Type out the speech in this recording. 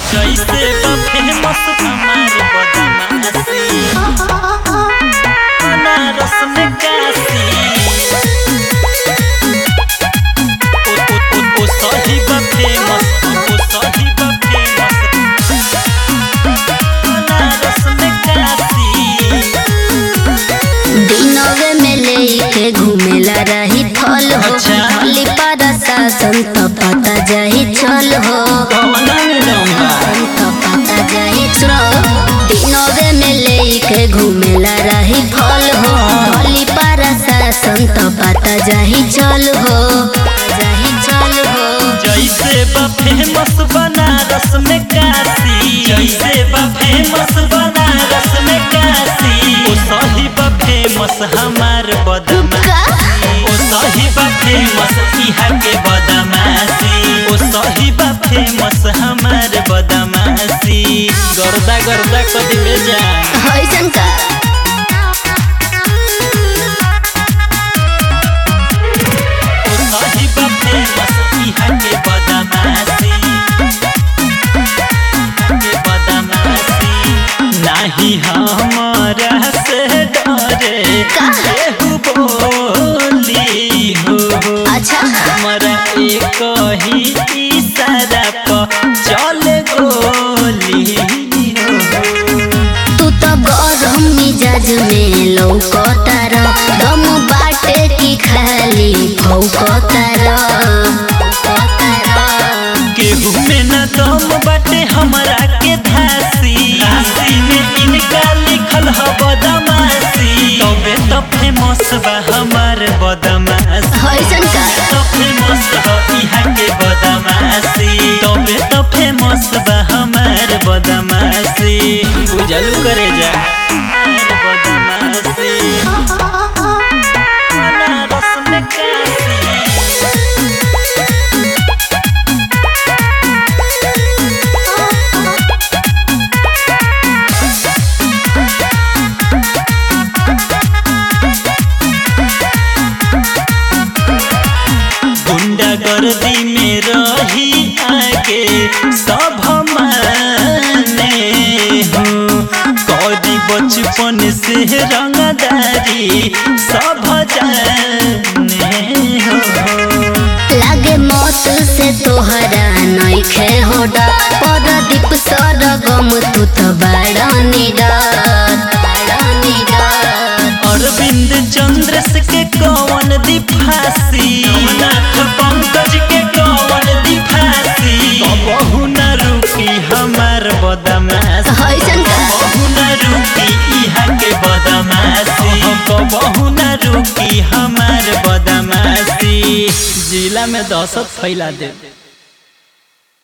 जैसे बा फेमस हमार बदमाशी बनारस में काशी ओ ओ ओ ओ सही बा फेमस ओ सही बा फेमस बनारस में काशी दिनवे में लेके घूमेला रही फल हो अच्छा। हली पर शासन तो पता जाही चल हो कौना में डोंगा तो पता जाही चल दिनवे में लेके घूमेला रही फल हो हली पर शासन तो पता जाही चल हो जाही चल हो जैसे बा फेमस बनारस में काशी जैसे बा फेमस बनारस में काशी ओ सही बा फेमस हमार बदमाशी ओ सही बा फेमस इहा के बदमाशी ओ सही बा फेमस हमार बदमाशी गर्दा गर्दा कदी में जा होइसन का ओ सही बा फेमस इहा के बदमाशी के बदमाशी नाही हमारा से डरे केहू बोली हो अच्छा हमारा एक ही इशारा पर चल गोली हो तू तो गरम मिजाज में लौकतार दम बाटे की खाली फौकतार केहू में न दम बाटे हमरा के धासी राशि में इनका लिखल ह बदमाशी तबे तो फेमस बा हमार बदमाशी होइसन का तो फेमस ह इहा के बदमाशी तबे तो फेमस बा हमार बदमाशी बुझलू करे जा हमार बदमाशी बनारस में काशी गुंडागर्दी में रही आगे सब माने हो कौदी बचपन से रंगदारी सब जाने हो लागे मौत से तोहरा नइखे होडा परदीप सरगम तू तो बड़ा निडर बड़ा निडर अरविंद चंद्र के कौन दी फांसी नाथ पंकज के कौन दी फांसी कबहू न रुकी हमार बदमाश होइसन का कबहू न रुकी इहा के बदमाशी कबहू न रुकी हमार बदमाशी जिला में दहशत फैला दे